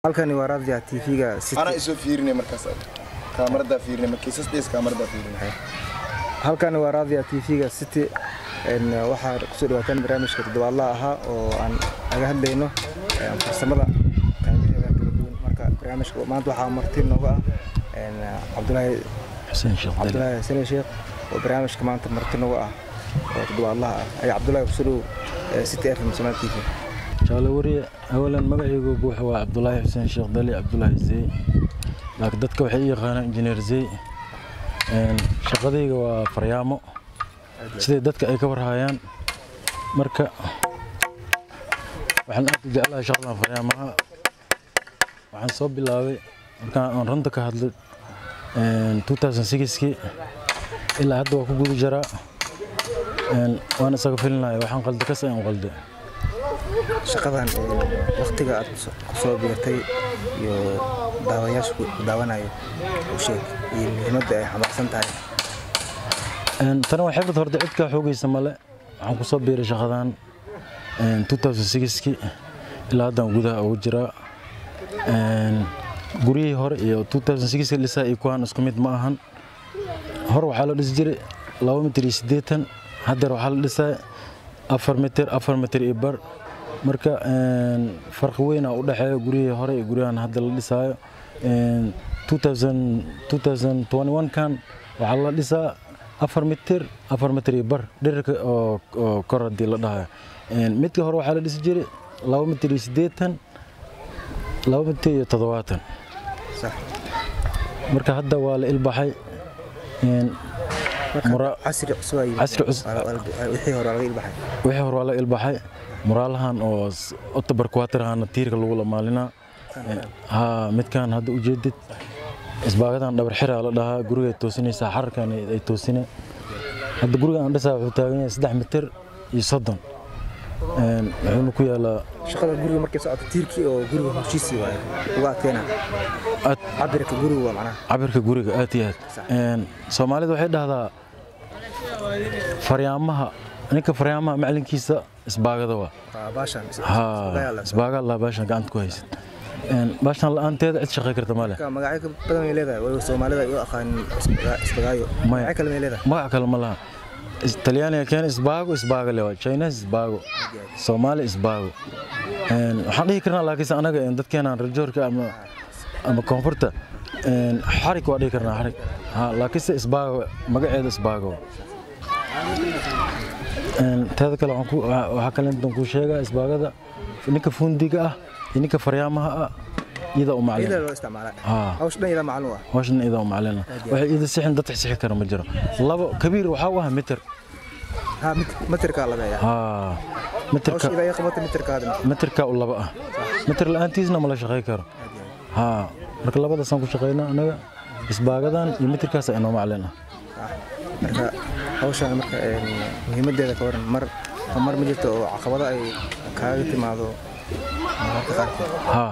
halkani waa raadiyaha tv-ga anaa isoo fiirinay markaas kaamaradaa fiirinay markiisas dhees kaamaradaa fiirinay halkani waa raadiyaha tv-ga city een, waxaa kusoo dhawaataan barnaamijka toddobaadlaha ahaa oo aan aga hadlayno een, farsamada qaybaheeda kala duwan marka barnaamijka maanta waxaa marti nooga ah een, cabdulaahi xuseen sheekh dali cabdulaahi sane sheekh oo barnaamijka maanta marti nooga ah oo toddobaadlaha ah ay cabdulaahi kusoo dhow ee, city f m somaali t v jaale wariye awalan magacaygu buuxa waa cabdulaahi xuseen sheekh dali cabdulaahi zey laakiin dadka waxay i yaqaanaan injineer zey Een, shaqadayga waa faryaamo siday dadka ay ka warhayaan marka waxaan aad u jeclahay shaqadan faryaamaha waxaan soo bilaabay markaan aan runta ka hadlay een, 2006kii ilaa hadda waa ku guda jiraa Een, waan isaga filinaya waxaan qalda kas ayaan qalday shaqadan waktiga aad kuso- kusoo biirtay iyo daawayaasha ku daawanayo u sheeg iyo muhiimadda ay xambaarsan tahay Een, tani waa xirfad horta cid kaa xoogaysa male waxaan kusoo biiray shaqadan een, 2006kii ilaa haddaan gudaha ugu jiraa Een, guryihii hore iyo 2006 dhisaa iyo kuwaan isku mid ma ahan hore waxaa la dhisi jiray laba mitir iyo siddeetan haddeer waxaa la dhisaa afar mitir afar mitir iyo bar marka een, farqi weynaa u dhexeeya guryihii hore iyo guryahan hadda la dhisaayo Een, 2000 2021kan waxaa la dhisaa afar mitir afar mitir iyo bar dhirirka oo oo kor haddii la dhahayo Een, midka hore waxaa la dhisi jiray laba mitir iyo siddeetan laba mitir iyo toddobaatan sax marka hadda waa la ilbaxay Een, marka Mura- casri cusub ay Casri cusub. wixii hore laga ilbaxay wixii hore waa la ilbaxay muraalahan oo s- october quaterhana tiirka lagu lamaalinaa ha midkan hadda ujeedid isbaagadan dhabar xiraa la dhahaa guriga ay toosinaysaa xararkan ay ay toosine hadda guriga aan dhisaa wuxuu taagan yahay saddex mitir iyo soddon Een, wuxuuna ku yaalaa shaqada guriga markay socoto tiirkii oo guriga hoshiisii waaye uga adkeena aad cabirka guriga waa macnaha cabirka guriga aad iyo aad Een, soomaalida waxay dhahdaa faryaamaha ninka faryaamaha macalinkiisa isbaagada waa waa baashan ها isbaaga allah baashan gacanta ku haysid Een, baashan la'aanteeda cid shaqay karta ma leh magacyo ka badan may leedahay waliba soomaalida ay u aqaanin isbaga- isbagaayo Maya. magacyo kale may leedahay magac kale ma laha Is- talyaaniga keena isbaago isbaaga le waa chinas isbaago soomaali isbaago Een, waxaan dhihi karnaa laakiinse anaga een, dadkeenaan rajoorka ama ama koonfurta een, xarig waa dhihi karnaa xarig ha laakiinse isbaago magaceeda isbaago Een, teeda kale waxaan ku- waxa waxaa kale intaan kuu sheegaa isbaagada ninka fundiga ah iyo ninka faryaamaha ah iyada u macalin iyada loo isticmaalaa haa hawsha dhan iyada maclum ah hawshan iyada u macalina waxay ida sixin dad sixi kara ma jiro labo kabiir waxaa u ah mitir ha mitirkaa labeeya haa hawsha mitirka iyada ay qabata mitirkaada mitirka u laba ah mitir la'aantiisna ma la shaqay karo haa marka labadaasaan ku shaqaynaa anaga isbaagadan iyo mitirkaas inoo macalin ah marka hawshan marka een, muhiimadeeda ka waran mar mar ma jirto oo caqabado ay kaaga timaado mararka qaarkood haa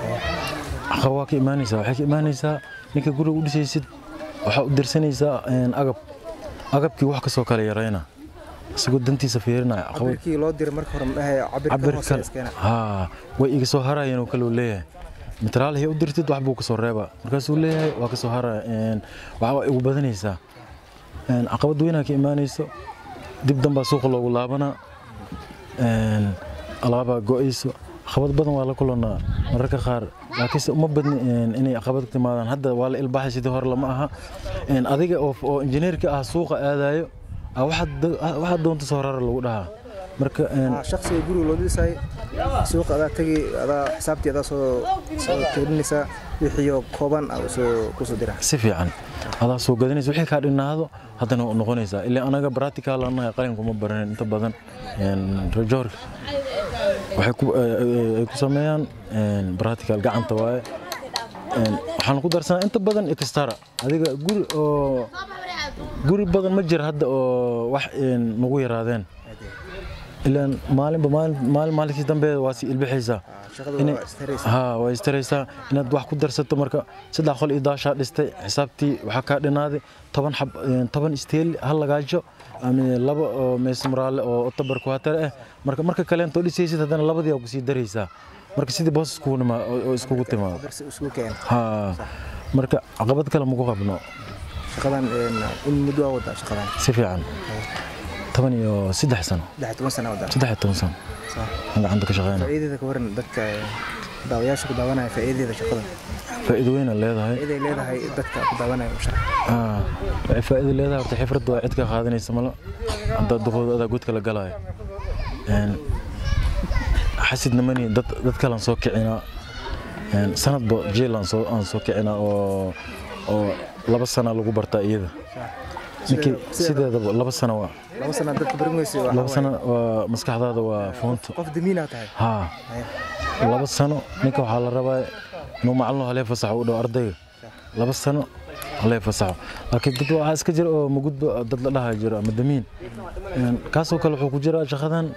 caqab waa ka imaanaysaa waxay ka imaanaysaa ninka guriga u dhisaysid waxaa u dirsanaysaa een, agab agabkii wax kasoo kala yarayna isagoo dantiisa fiirinaya caqabad cabirkii loo diray marka hore madhahay cabirka cabir hoose kale iskeena haa way iga soo harayeen oo kale uu leeyahay mitraalihii u dirtid wax buu kasoo reebaa markaasuu leeyahay waa kasoo haraya Een, waxa waa igu badanaysaa Een, caqabad weynaa ka imaanayso dib danbaa suuqa loogu laabanaa Een, alaabaa go'ayso caqabad badan waa la kulanaa mararka qaar laakiinse uma badni een, inay caqabad ka timaadaan hadda waa la ilbaxay sidii hore lama aha Een, adiga oo oo injineerka ah suuqa aadayo ah, waxaad do- ah, waxaad doonta soo rara lagu dhahaa marka een, Ah, shaqsiga guriga loo dhisay suuqa adaa tegi adaa xisaabtii adaa soo soo tirinaysaa wixiioo kooban ah soo kusoo dira si fiican adaa soo gadanaysa wixii kaa dhinaado haddana waa noqonaysaa ilaa anaga practical anaga qalin kuma baranin inta badan Een, rajoorka waxay ku ay- ay- ay ku sameeyaan een, practical gacanta waaye Een, waxaan ku darsanaa inta badan extra adiga guri oo guri badan ma jira hadda oo wax een, nagu yaraadeen ilaan maalinba maalin maalin maalinkii dambe waa sii ilbixaysaa shaqada Inay- waa istaraysa ها way istaraysaa inaad wax ku darsato marka saddex qol iyo daashaa dhistay xisaabtii waxaa kaa dhinaaday toban xab een, toban isteel hal lagaajo ama laba oo meesmaraale oo october quater ah marka marka kaleento dhisaysid haddana labadii aa kusii daraysaa marka sidii boos iskugu nimaa oo iskugu timaado darsi isku keen ha marka caqabad kale maku qabno shaqadan een, in muddo waa wadaa shaqadan si fiican toban iyo saddex sano saddex iyo toban sana wadaa saddex iyo toban sano Sax. aan gacanta ka shaqeyna faa'iidadeeda ka waran dadka ee, daawayaasha ku daawanaya faa'iidadeeda shaqadan faa'iido weyn ay leedahay faa'iiday leedahay dadka ku daawanaya u sharax Ah, waxay faa'iido leedahay horta xifradda waa cid ka qaadanaysa malo haddaad duqooda adaa godka la galaayo Een, xasidna mani dad dad kalan soo kicinaa Een, sanadba jeel aan soo aan soo kicinaa oo oo laba sana lagu bartaa iyada ninkii sideedaba laba sana waa laba sana dadka barin weyse waa laba sana waa maskaxdaada waa foonto qof damiinaa tahay haa laba sano ninka waxaa la rabaa inuu macalin halee fasaxo u dhow ardayga laba sano halee fasaxo laakiin dad waxaa iska jira oo mugudba dad la dhaha jiro ama damiin Een, kaasoo kale wuxuu ku jiraa shaqadan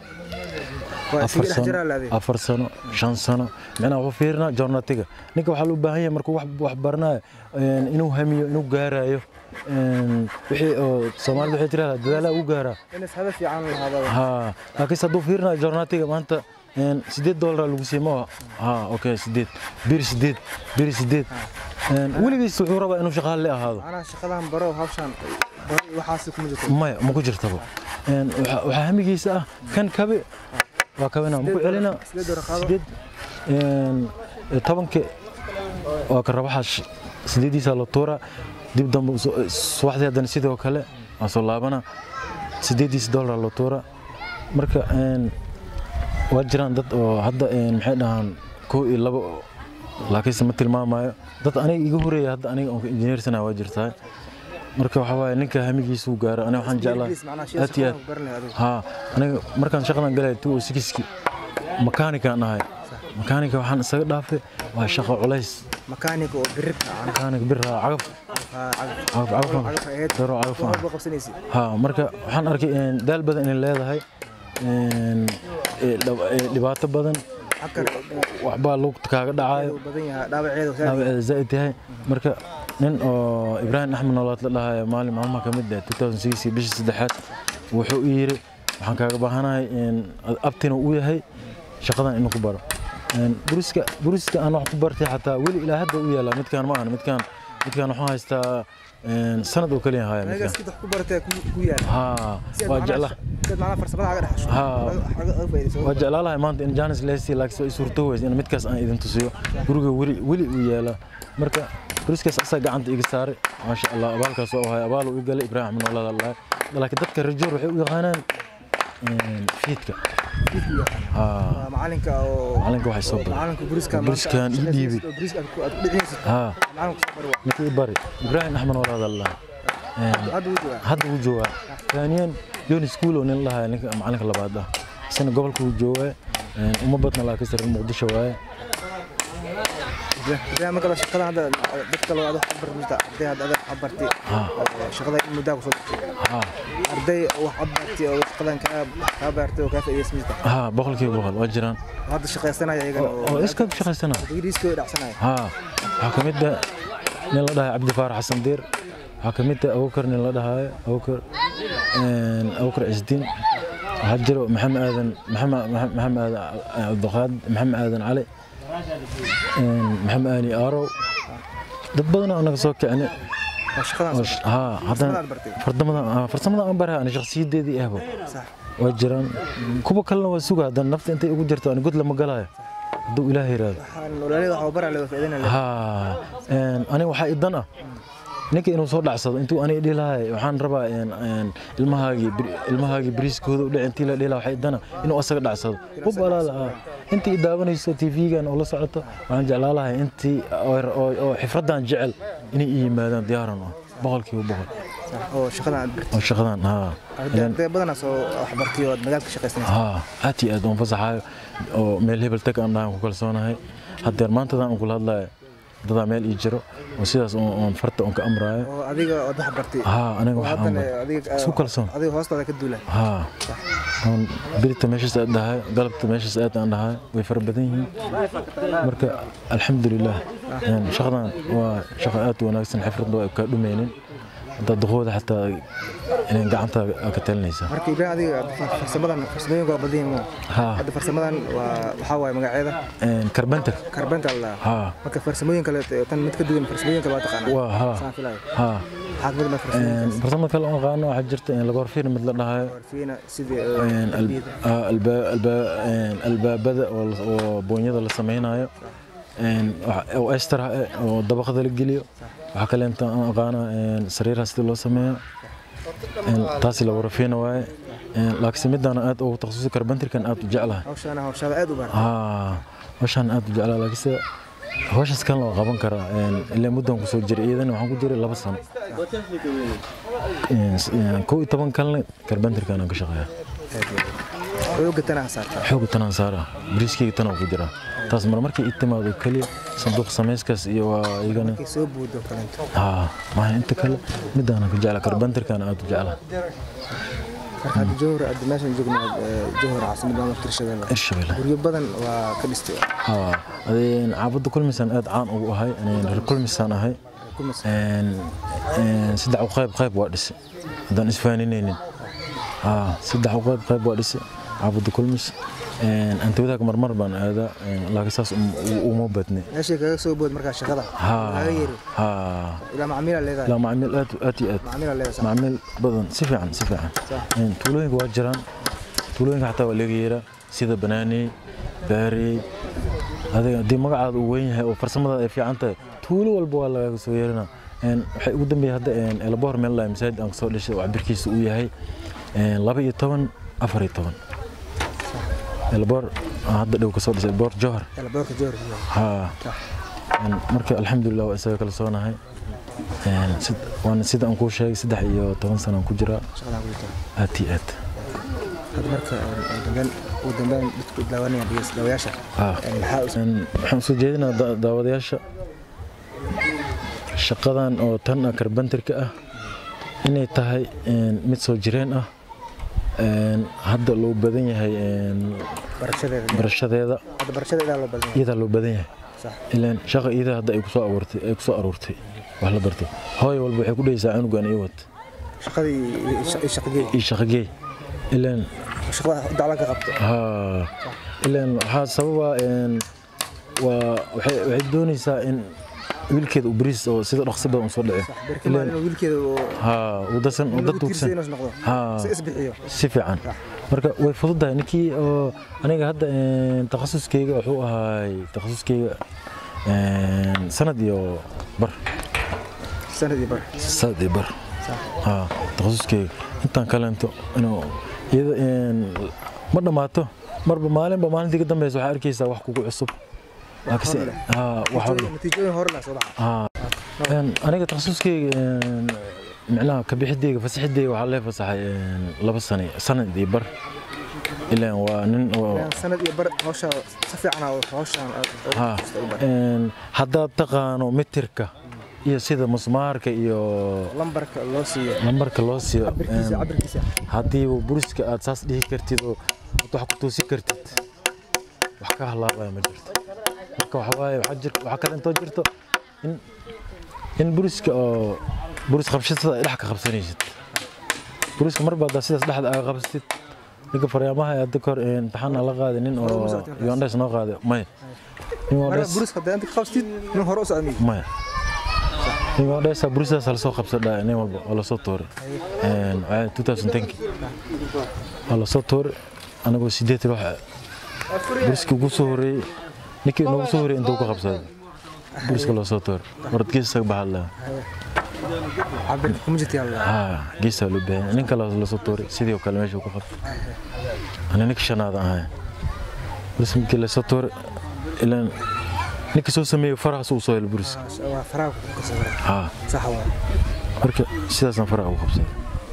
waa afar isaga dhex sano jiraa laadee afar sano shan sano micnaha wuxuu fiirinaa joornatiga ninka waxaa loo baahan yahay markuu wax wax baranayo een, inuu hamiyo inuu gaarayo Een, wixii oo soomaalida waxay tirahdaa dadaalaha u gaaraa in ishada fiican lahaada ها laakiinse hadduu fiirinayo joornaatiga maanta een, sideed doolara lagu siimo ha okay sideed bir sideed bir sideed Een, weligiis wuxuu rabaa inuu shaqaale ahaado macnaha shaqadan baro hawshan baro waxaasi kuma jirto maya ma ku jirtaba Een, waxa waxaa hamigiisa ah kan kabe waa kabena maku celina sideed doolar qaado. sideed een, tobanka waa ka rabaxash sideediisa la tuura dib dambe soo- subaxdii haddana sidoo kale waa soo laabana sideediisa doolar la tuura marka een, waa jiraan dad oo hadda een, maxay dhahaan kow iyo labo oo- laakiinse ma tilmaamayo dad aniga iga horeeya hadda aniga oon injineersana waa jirtaa marka waxaa waaye ninka hamigiisu gaaro aniga waxaan jeclaa Ingiriis macnaha shey aad iyo aad shaqadan ku baranaya adigu ها أنا مركان شغلان قال تو سكسكي مكانيكا أنا هاي مكانيكا وحن سقط دافع وشغل عليس makaanig oo birirka aan مكانيك برا عقف ها cagaf عقف عقف cagaf ahayd دارو عقف wax walba qabsanaysid ها مركا وحن أركي إن دال بدن إن لا هاي إن دبعت بدن xakar وحبا لوك تكاغ دعاي uu badan yahay dhaawaceedu saa زائد هاي مركا nin oo ibraahim axmed noolaad la dhahayo maalin maalmaha ka mid ah 2006 bishii saddexaad wuxuu u yiri waxaan kaaga baahanahay in abtina uu yahay shaqadan inuu ku baro Een, buriska buriska aan wax ku bartay xataa weli ilaa hadda u yaala midkaan ma ahan midkaan midkaan waxaan haystaa een, sanad oo kaliya haya anigaas midkaan kid wax ku baratay ku ku yaala haa Si aad waa macnaha- jecla si aad macnaha farsamada aga dhexasho Ha. aga aga faa'iidayso waa jeclaa lahay maanta in janis lesi laakiin way suurto weysa in midkaas aan idin tusiyo guriga weli weli uu yaala marka buriskaas asaa gacanta iga saaray maasha allah abaalkaas oo ahay abaal uu galay ibraahim axmed noolaad allah laakiin dadka rajoor waxay u yaqaanaan een, fiidka haa Waa macalinka oo macalinka waxay soo baray macalinka buriska Buriskan ii dhiibay. buriska aad ku aad ku dhicinaysid haa macalinka soo bari waa ninkii bari ibraahim axmed noolaad allah Een, hadda wuu joogaa hadda wuu joogaa taaniyan yoni schoolo nin lahaa ninka macalinka labaad ah isna gobolka wuu joogaa Een, uma badna laakiin sare muqdisho waaye ibraahim marka shaqada hadda dad kale aad wax ku barmista arday hadda aad wax bartay shaqada in muddaa ku soo baxay haa arday wax aad bartay oo shaqadan kaa kaa baartay oo kaa faa'iidaysmaysta ها بقول كيف بقول وجران hadda shaqaysanaya iyagana oo iska shaqaysana digriiskooda dhacsanaya ها waxaa ka mid ah nin la dhahay cabdi faarax xasan diir waxaa ka mid ah abubakar nin la dhahayo abubakar een abubakar cisdiin waxaa jiro maxamed aadan maxamed maxamed aadan cabdiqaad maxamed aadan cali een maxamed aani aarow dad badan oo naga soo kicnay waa shaqadan oo sh- haa haddana aad bartay farsamada farsamada aan baraha ani shakhsiyadeedii ahbo sax waa jiraan kuwa kalena waa suga haddana nafta intay ugu jirto ani god lama galayo hadduu ilaahay yiraahdo waxaan walaalada waxa baraa leedo faa'iidana ها aniga waxaa idan ah ninka inuu soo dhacsado intuu aniga dhilahay waxaan rabaa een, een, ilmahaagii bir- ilmahaagii bariiskooda u dhici intii la dhila waxaa idana inuu asaga dhacsado hub alaala ah intii i daawanayso tv-gan oo la socoto waxaan jeclaa lahay intii oo- oo oo xifradan jecel inay i yimaadaan diyaaran ah boqolkiiba boqol oo shaqadan aad bartay oo shaqadan haa arday arday badanaa soo wax bartay oo aad magaalka shaqaysanaysa ها aad iyo aad waan fasaxayo oo meel hebel tag aan dhahan ku kalsoonahay haddeer maantadan aan kula hadlayo dadaa meel ii jiro oo sidaas oon oon farta oon ka amraayo oo adiga aad wax bartay haa aniga oo wax haddana amray adiga isku kalsoon adiga hoostaada ka duula haa oon birita meeshaas aad dhahay galabta meeshaas aad aan dhahay way fara badan yihiin marka alxamdulilah een, shaqadan waa shaqo aad u wanaagsan xifradda waa kaa dhumeynin haddaad duqooda xataa inay gacanta ka talinaysaa marka ibrahim adiga farsamadan farsamooyinka waa badan yihiin mo haa hadda farsamadan waa waxaa waaye magaceeda karbenter karbenta la haa marka farsamooyin kale tan mid ka duwan farsamooyin kale waa taqaanaa waa haa saan filayo haa waxaad mid ma farsamooyin farsamada kale oo aqaano waxaa jirta in laga horfiir mid la dhahayo fiina sidii een, al- ah, alba- alba- een, albaabada oo la- oo boonyada la samaynayo een, wax- oo ester ah eh, oo dabaqada la geliyo waxaa kale inta aan aqaana een, sariiraha sida loo sameeyo een, taasi la warafiina waaye Een, laakiinse midaan aad ugu takhasusay karbantirkan aad u jeclahay hawshaana hawshaada aad u baahan haa hawshaan aad u jeclaa laakiinse hawshaas kan loo qaban karaa een, ilaa muddan kusoo jiray iyadana waxaan ku jiray laba sano Een, s- een, kow iyo toban kalena karbantirkan aan ka shaqeeyaa xooga tanaa saartaa xooga tanaan saara bariiskayga tanaa ku jira taas mar markay ii timaado keliya sanduuq samayskaas iyo waa igana markay soo buudo kalento haa maaha inta kale midaanan ka jecla karbantirkan aad u jecla marka hadda jowhar hadda meeshan joogna jowhar caasimada ama tirshadeeda irshabelle guryo badan waa ka dhistay haa adeen caabada kulmisaan aad caan ugu ahay aneen reer kulmisaan ahay kumas Een, een, saddex u qayb qayb waa dhise haddaan isfaaninaynin haa saddex u qayb qayb waa dhise caabada kulmis Een, anta wadaag marmar baan aadaa een, laakiin saas um- u- uma badne meeshay kaga soo bood markaa shaqada haa kaga yeeri haa ilaa macmiila leedahay لا معامل آت آتي آت macmiila leedahay معامل بدن سفعا سفعا يعني تولوين واجران تولوين حتى وليغيرا سيدا بناني باري هذا دي مقعد وين هي وفرسمada ay fiican tahay tuulo walba waa laga soo yeerina een waxay ugu dambeeyay hadda een elboor meel la imsaad aan soo dhisay oo cabirkiisu uu yahay een 12 14 elboor hadda dhow ka soo dhisay elboor johar elboorka jowhar ها een marka alxamdulilah waa isaga kala soonahay een sid- waana sida aan kuu sheegay saddex iyo toban sano aan ku jiraa shaqadan ku jirta aad iyo aad hadda marka ugu dambeyn ugu dambeyn dadku daawanaya dhigeys daawayaasha Ah. maxaa u Een, waxaan usoo jeedinaa da- daawadayaasha shaqadan oo tan ah karbantirka ah inay tahay een, mid soo jireen ah een, hadda loo badan yahay een, barashadeeda barashadeeda hadda barashada idaa loo badan yahay iyadaa loo badan yahay sax ilaan shaqa iyada hadda ay kusoo abuurtay ay kusoo aruurtay wax la barto hooyo walba waxay ku dhehaysaa cunugan iyo wad shaqadii iyo shaqageey iyo shaqageey ilaan shaqada daclan ka qabto haa ilaan waxaa sababa een, waa waxay waxay doonaysaa in wiilkeeda uu bariis oo sida dhaqsi badan u soo dhici berki maalin oo wiilkeeda uu haa uu dasan uu dad lagu tiirsay tuugsan inuu noqdo haa si isbixiyo si fiican marka way fududahay ninkii oo aniga hadda een, takhasuskeyga wuxuu ahaay takhasuskeyga een, sanad iyo bar sanadii bar sanad iyo bar haa takhasuskeyga intaan kaleento inuu iyada een, ma dhammaato marba maalinba maalintii ka dambeysa waxaa arkaysaa wax kugu cusub laakiinse haa wax hor- natiijooyin hore la soo baxa haa Een, aniga takhasuskeyga een, micnaha kabixideyga fasaxideyga waxaa lee fasaxay een, laba sano sanad iyo bar ilaan waa nin oo sanad iyo bar hawsha si fiican aa hawshan haa een, haddaad taqaano mitirka iyo sida musmaarka iyo lambarka loo siiyo lambarka loo siiyo cabirkiisa een, cabirkiisa haddii buriska aad saas dhihi kartid oo aad wax ku toosi kartid wax ka halaabaya ma jirto marka waxa waaye waxaa jir- waxaa kale intoo jirto in in buriska oo buris qabshada ay dhex ka qabsanaysid buriska mar baad sidaas dhexda aaga qabsatid ninka faryaamaha ee hadda kahor imtixaan aan la qaaday nin oo yondhes noo qaaday maya nin marka yondhes buris hadda inta ka qabstid nin hore u socmi maya nin yondhes buristaas lasoo qabsadhaa nin walba waa lasoo tuuray Een, waxaa 2010 waa lasoo tuuray anagoo sideed ruux ah. buriska ugu soo horeeyey ninkii noogu soo horeeyey intuu ka qabsaday buriska loo soo tuuray warad geesaga baxaad lahaa cabirka kuma jirta yalla haa geesaa loo baahan nin kale lasoo tuuray sidii oo kale meesha ku qabtay ani ninka shanaad aan ahay buris markii lasoo tuuray ilaan ninka soo sameeyey farahaas uu soo helay buriska waa faraha ku kasawira haa sax waa marka sidaasaan faraha ugu qabsaday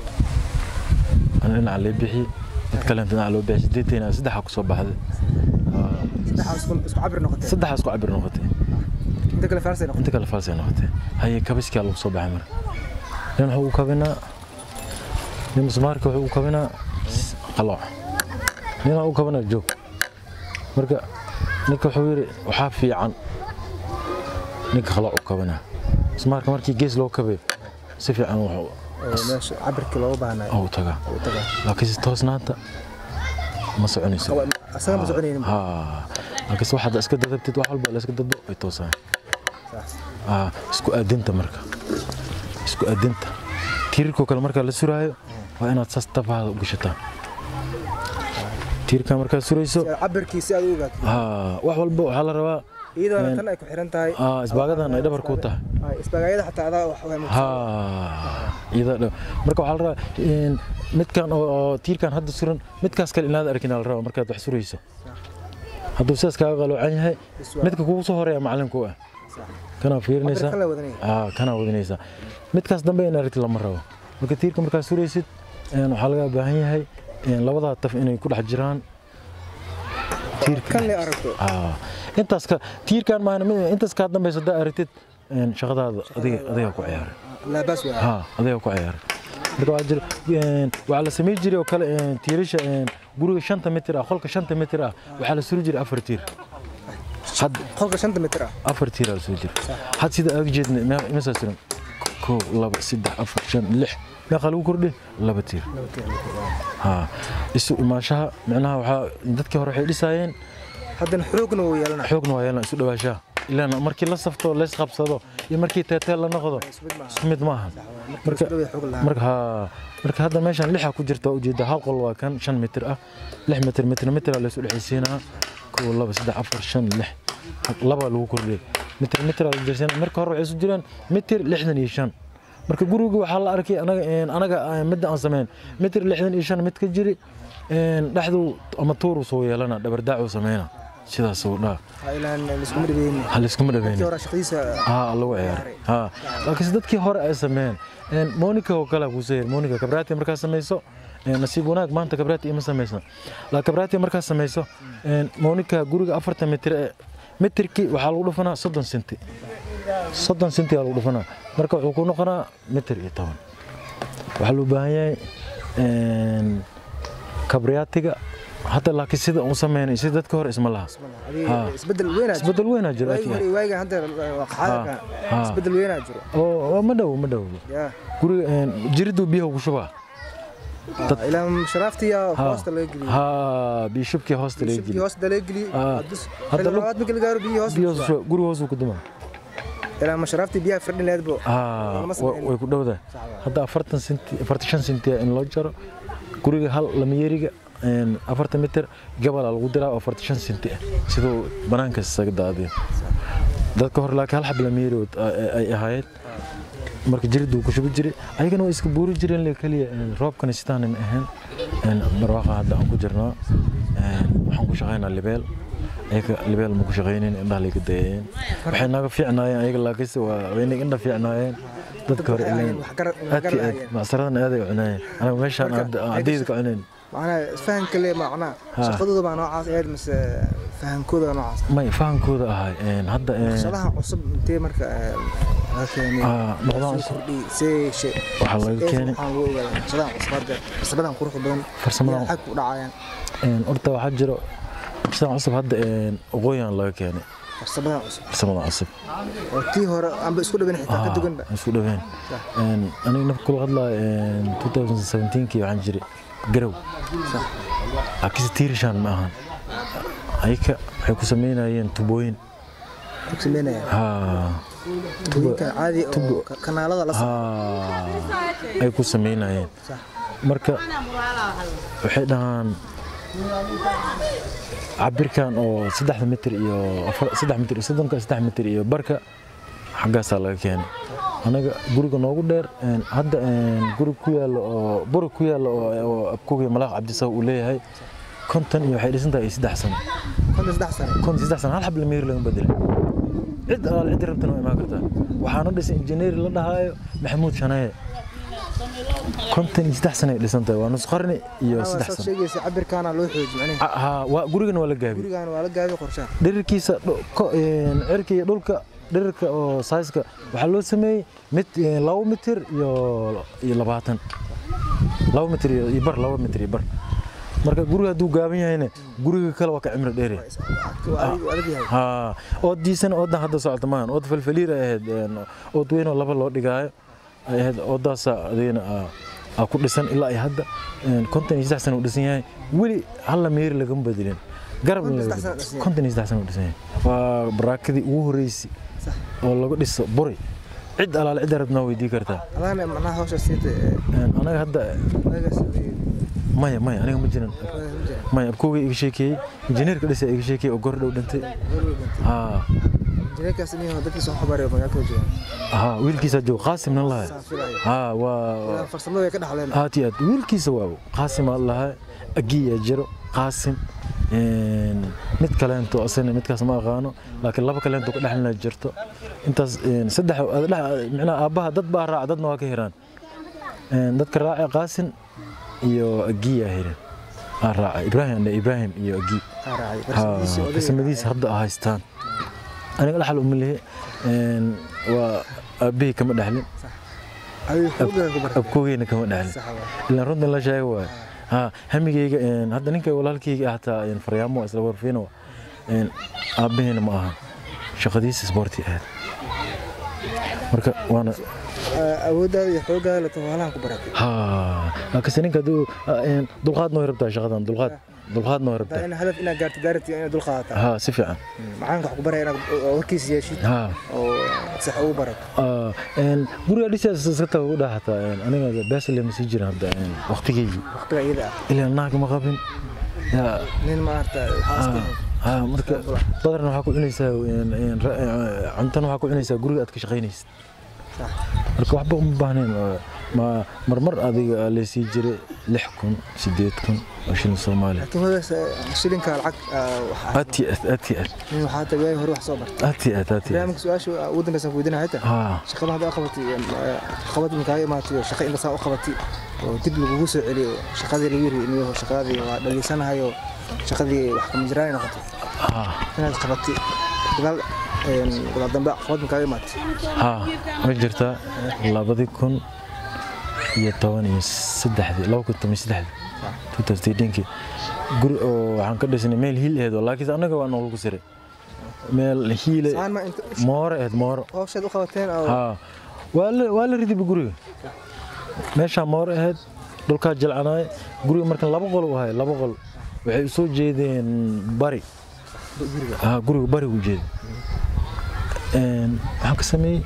ana dhinaca lee bixiyey dad kalenta dhinaca loo bixiyey sideetayna saddexa ku soo baxday Haa, saddexaas isku isku cabir noqotay saddexaas ku cabir noqotay inta kale faarsay noqotay inta kale falsay noqotay haye kabiskaa lagu soo baxay marka nin wuxuu u kabinaa nin musmaarka wuxuu u kabinaa qalooc nin wuxuu u kabinaa joog marka ninka wuxuu yidhi waxaa fiican ninka qalooc u kabinaa musmaarka markii gees loo kabayo si fiican wax oo meesha cabirkii looga baahnay u tagaa u tagaa laakiinse toosnaanta ma soconayso asaga ma soconaynin ha laakiinse waxaad iska dadabtid wax walba la iska dadbo way toosaan saas Ah, isku aadinta marka isku aadinta tiirarkoo kale markaa la suraayo waa inaad saas tafaada u gashataa tiirka markaad surayso Si aad cabirkii si aad u ogaato ha wax walba waxaa la rabaa iyadoona tan ay ku xiran tahay ah, isbaagadan ay dhabar ku tahay Ay, isbaagaayada xataa adaa wax waa ha iyada dha- marka waxaa la rabaa in midkan oo oo tiirkan hadda suran midkaas kale inaad arkin la rabaa markaad wax surayso hadduu sidaas kaaga qaloocan yahay midka kugu soo horeeya macalinku ah kanaa fiirinaysaa Cabirkan la wadanaya. ah kanaa wadinaysaa midkaas dambe in aragti lama rabo marka tiirka markaad suraysid een, waxaa laga baahan yahay een, labadaa taf inay ku dhex jiraan tiirka kan la aragto ah intaas ka tiirkan maahna mid- intaas kaa dambaysa haddaa aragtid een, shaqadaada adiga adiga ku ciyaaray laabaas waa ha adiga ku ciyaaray marka waxaa jira een, waxaa la samayn jiray oo kale een, tiirasha een, guriga shanta mitir ah qolka shanta mitir ah waxaa la suri jiray afar tiir had qolka shanta mitir ah afar tiir aa la soo jira had sida aaga jeedna me- meesaa suran kow laba saddex afar shan lix meeqaa lagu kordhi laba tiir ha isu imaanshaha micnaha waxaa dadkii hore waxay dhisaayeen haddana xoogna wuu yeelanaa xoogna waa yeelan isu dhawaashaha ilaan markii la safto leys qabsado iyo markii teeteel la noqdo isku mid maaha marka marka ha marka hadda meeshan lixa ku jirta waa ujeeda hal qol waa kan shan mitir ah lix mitir mitir mitir aa laysu dhexaysiinaa kow laba saddex afar shan lix laba lagu kordhiyay mitir mitir aa la jirsiinaa marka hore waxay isu jiraan mitir lixdan iyo shan marka guriga waxaa la arkay anaga een, anaga ah, midda aan sameyn mitir lixdan iyo shan mid ka jiri een, dhexdu ama tuuru soo yeelana dhabardaacuu sameyna sidaas uu dhaa ilaan liskuma dhibeyni ha layskuma kii dhaweynin hore shaqadiisa ها lagu ciyaaray ha laakiin dadkii hore ay sameeyeen een Monica oo kale ku soo Monica kabraati markaa sameeyso een nasiib wanaag maanta kabraati ima sameeysan la kabraati markaa sameeyso een Monica guriga 40 mitir ee mitirkii waxaa lagu dhufanaa 30 senti 30 senti aa lagu dhufanaa marka wuxuu ku noqonaa mitir iyo 10 waxaa loo baahan yahay een kabraatiga hadda laakiin sida uu sameeyay sida dadka hore isma laha adiga isbedel weynaa jiro isbedel weyn aa jira waagi hore iyo waaga hadda waa qaxaadka Ha. isbedel weynaa jiro oo ma dhow ma dhow yaa guriga een, jiridu biyaha ugu shubaa ilaan sharaaftiya hoosta laga geliyay ha bishubkii hoosta laga shibkii geliy hoosta laga geliyay Ah. hadda Hadda lu- labaad markii la gaaro biyihii hoosta biyo lagu shubaa. guriga hoos uu ku dumaa ilaan ma sharaaftii biyaha firdhin leedbo ha Lama wa- sameyn. way ku dhowdahay hadda afartan senti afartan shan senti in loo jaro guriga hal lamayeriga een, afartan mitir gabalaa lagu diraa oo afartan shan senti ah siduu banaanka isaga daadiyo dadka hore laakiin hal xab lamayeri oo- ay ay ahaayeen marka jiriduu ku shubi jiray ayagana way iska buuri jireen le keliya een, roobkana sidaanan ahayn een, barwaaqa hadda aan ku jirnaa een, waxaan ku shaqaynaa libeel ayaga libeel ma ku shaqaynin indhaha layga dayayeen waxay naga fiicnaayeen ayaga laakiinse waa wayna indha fiicnaayeen dadka hore waxay ileen ahaayeen, wax garad- wax aadkii aad garanayeen. macsaradan aaday u cunaayeen anaga meeshaan Marka, aan ayaga adayda ka shaq- cunayn macnaha isfahanka le macnaha Ha. shaqadooda baa noocaas ahayd mise fahankooda baa noocaas may fahankooda ahay een, hadda een, shaqadaha cusub intee marka eh, laga keenay Ah, noqdaan soo cusub. kordhiyey see she Waxaa laga see- keenay. waxaan lagu ogaaday shaqadahan cusub hadda farsamadan quruxda badan Farsamadan- xag ku dhacayaan een, horta waxaa jiro sidaan cusub hadda een, waqooyigan laga keenay farsamadan cusub farsamadan cusub oo tii hore amba isku dhaban xitaa ka duganba Ah, isku dhaween Een, aniga nafka kula hadlaya 2017kii waxaan jiray garow laakiinse tiirishaan ma ahan ayaka waxay ku sameynayeen tubooyin ku sameynaya ha tubooyinkan caadi oo ka- kanaalada la ha ay ku sameynayeen marka waxay dhahaan cabirkan oo saddexda mitir iyo afar- saddex mitir iyo soddonka saddex mitir iyo barka xaggaasaa laga keenay anaga guriga noogu dheer een, hadda een, guri ku yaalo oo buri ku yaalo oo oo abkuga malaaq cabdisaw uu leeyahay konton iyo waxay dhisan tahay saddex sano konton saddex sano konton saddex sano hal xab la meeri laga bedelay cid alaal cid rabtana waa imaan kartaa waxaana dhisay injineeri la dhahaayo maxamuud shanaye konton iyo saddex sano ay dhisan tahay waa nus qarni iyo Waxaa saddex saas sano sheegaysa cabirkaana loo xooji macnaheed Ah, ha waa gurigana waa la gaabi gurigaan waa la gaabi qorshaha dhirirkiisa dhu- ko- een, cirka iyo dhulka dhirirka oo saiska waxaa loo sameeyey mid een, laba mitir iyo iyo labaatan laba mitir iyo iyo bar laba mitir iyo bar marka guriga hadduu gaaban yahayna guriga kale waa ka cimri dheeri waa adig- adag yahay ha ood diisan oodan hadda socota maahan ood falfaliir ay ahayd een, ood weyn oo laba loo dhigaayo ay ahayd waddaasa adigana aa- aa ku dhisan ilaa ay hadda een, konton iyo saddex sano uu dhisan yahay weli halla meeri lagama bedelin garab Konton iyo laga saddex sano bedelin. dhisan yahay. konton iyo saddex sano uu dhisan yahay waa baraakadii ugu horreysay Sax. oo lagu dhiso buri cid alaale cid rabnaa weydii kartaa adana macnaha hawsha siita Een, anaga hadda magaas maya maya aniga ma jiran maya abkooga iga sheekeeyey injineerka dhisa iga sheekeeyey oo gor dhow dhintay haa injineerkaas nin dadkii soo xabaray magaalada jooga haa wiilkiisa jooga qaasimna lahay saan filaya haa waa farsamada way ka dhaxleen aad iyo aad wiilkiisa waa qaasim aa lahaa agiya jiro qaasim een, mid kaleento asana midkaas ma aqaano laakiin laba kaleento ka dhexlina jirto intaas een, saddex micnaha aabbaha dad baa raaca dadna waa ka hiraan Een, dadka raaca qaasim iyo agiya hiran aa raaca ibraahim ibraahim iyo agi raacay farsamadiisa hadda a haystaan aniga dhaxal uma lihi een, waa aabbihii kama dhexlin adiga xooggan ku bartay abkoogeyna kama dhexlin sax waa ilaan runtan la sheega waay ha hamigeyga een, hadda ninka walaalkeyga ah hataa een, faryaamo waa isla warfiino aabbaheena ma aha shaqadiisa isboorti ahayd marka waana awooddaada iyo xooggaada la tawaalahan ku baratay ha laakiinse ninka hadduu een, dulqaadna way rabtaa shaqadan dulqaad dulqaadna way taa rabtaa in hadaf inaad gaarto daarati inaad dul qaadataa ha si fiican macalinka wax ku baraya inaad warkiisa yeeshid ha oo sax ugu barato Ah, een, guriga dhisaas iska taga u dhaxataa aniga beesale ma sii jirin hadda een, waqtigeygii waqtiga iyada ah ilaa naag ma qabin yaa nin maarata xaaska ha marka badarna waxaa ku cunaysaa een, een, ra- een, cuntana waxaa ku cunaysaa guriga aad ka shaqaynaysid sax marka waxba uma baahnayn oo ma marmar adiga laysii jiray lix kun sideed kun oo shilin soomaali laakiin wadaas shilinka lacag waxaa aad iyo aad aad iyo aad nin waxaa tagay hore wax soo bartay aad iyo aad aad iyo aad barnaamijka su-aasha waddankaasaan ku weydiinaya xitaa ha shaqada hadda qabatay qabad inkaaga imaatay oo shaqo intasaa u qabatay oo dib lagugu soo celiyo shaqadii lagu yiri iniyo shaqadii waa dhageysanahayo shaqadii wax kama jiraan ay noqotay ha inaad qabatay gadaal een, gadaal dambe qabad inkaaga imaatay ha ma jirtaa labadii kun iyo toban iyo saddexdii laba kun toban iyo saddexdii 2018 guri oo waxaan ka dhisnay meel hiil aheed oo laakiin annaga waa noolagu siray meel hiile saan ma inta moore aheed mooro hawshaad u qabateen oo haa waa la waa la ridiba guriga meeshaa moore aheyd dhulkaa jilcanaay guriga markan laba qol u ahay laba qol waxay u soo jeedeen bari guriga haa guriga bari u jeeda Een, waxaan ka sameeyey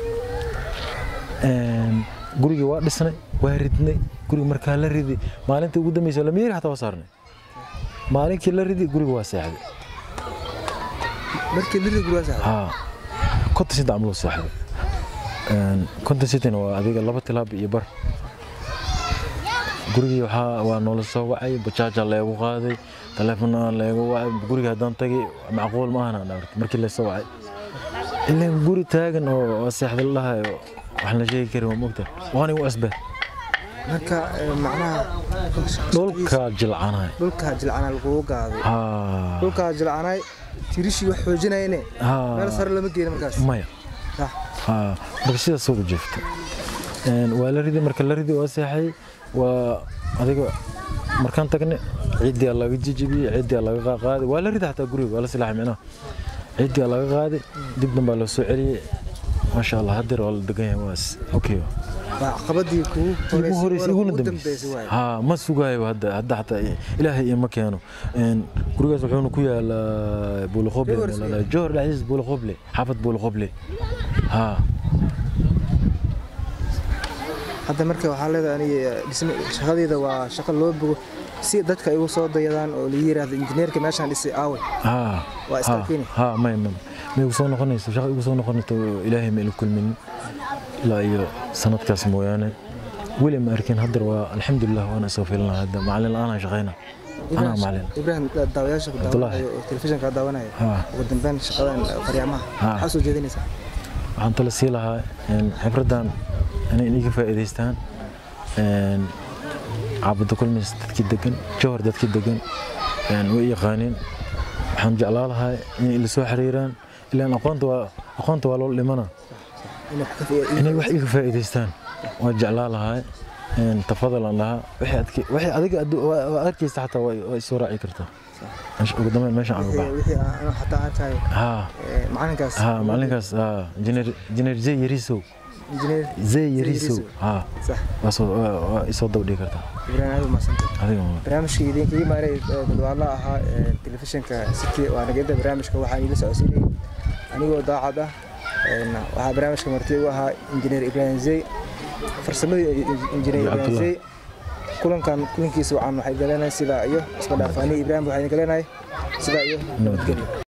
een, guriga waa dhisnay waa ridnay guriga markaa la ridi maalintii ugu dambeysa lamiiri xataa waa saarnay maalinkii la ridi guriga waa seexday markii liri guriga sax haa konton saddex amloo seexday Een, konton sideetana waa adiga laba tilaab iyo bar gurigii waxaa waa noola soo wacay bajaajaa leegu qaaday taleefona leegu wacay guriga haddaan tagay macquul ma ahana dhaarta markii la soo wacay ilaan guri taagan oo oo seexda la dhahayo wax la sheegi karin waa mogta waana u asbe marka ee, macnaha dhulka jilcanay dhulka jilcana lagugu gaaday haa dhulka jilcanay tirishii wax xoojinayne haa meel sare lama geeyo markaas maya sax haa marka sidaas ugu jeefta Een, waa la ridi marka la ridi waa seexay waa adiga markaan tagne ciidii aa laga jijibiyey ciidii aa laga qaaqaaday waa la ridi xataa guriga waa la silaaxay micnaha ciidii aa laga qaaday dib dambaa loo soo celiyey maasha allah hadeer waa la degan yahay waas okay waa caqabadii kugu ugu horeysa iguna ugu dambeysay dambeysay waaye haa ma sugaayo hadda hadda xataa ilaahay ima keeno Een, gurigaas wuxuuna ku yaalaa buulaqoble Johor isle. johor dhexdiisa buulaqoble xaafad buulaqoble haa hadda marka waxaa leedahay aniga dhisme shaqadeeda waa shaqo loo bogo si dadka ay ugu soo dayadaan oo la yiraahdo injineerka meeshaan dhisay aawe ها Waa iska keeni. ها ما ما ما يوصل نقنيس شغل يوصل نقنيس إلهي ما كل من لا يو سنة كاس مويانة ولا ما أركين هدر والحمد لله وأنا أسوي لنا هذا معلن أنا شغينا أنا معلن ibrahim daawayaasha ku Abdullahi. daawanayo oo telefishinka daawanaya ها ugu dambeyn shaqadan faryaamaha Ah. maxaa soo jeedinaysaa waxaan tala sii lahaa in xibraddan inay iga faa'iidaystaan Een, caabudda kulmis dadkii degan jowhar dadkii degan een, way yaqaaniin waxaan jeclaa lahaa inay ila soo xiriiraan ilaan aqoonta waa aqoonta waa loo dhimana inay wax ka faa'iido- inay wax iga faa'iidaystaan waa jeclaa lahaa een, tafadal aan lahaa wixii adke- wixii adiga addu- waa- waa arkaysa xataa waa waa isoo raaci kartaa Meesha- ugu dambeyn meeshaan aan u wixii baxa wixii aan xataa arkayo haa ee, macalinkaas ها معلنكاس ها جنر جنر زي يريسو injineer zey yariisow haa sax waa soo waa- waa isoo daba dhigi kartaa ibrahim aad umadsanta adiga ma barnaamijkii idinkaga maaray dadwaala ahaa ee telefishinka city waa nagada barnaamijka waxaan iila socodsiinayay anigoo daacad ah een, waxaa barnaamijka marti ugu ahaa injineer ibrahim zey farsamadii injineer Iyo ibrahim Cabdullah. zey kulankan kulankiisa waxaan waxay galeenahay sidaa iyo isma dhaaf aniga ibrahim waxaa idin galeenahay sidaa iyo nabadgelyo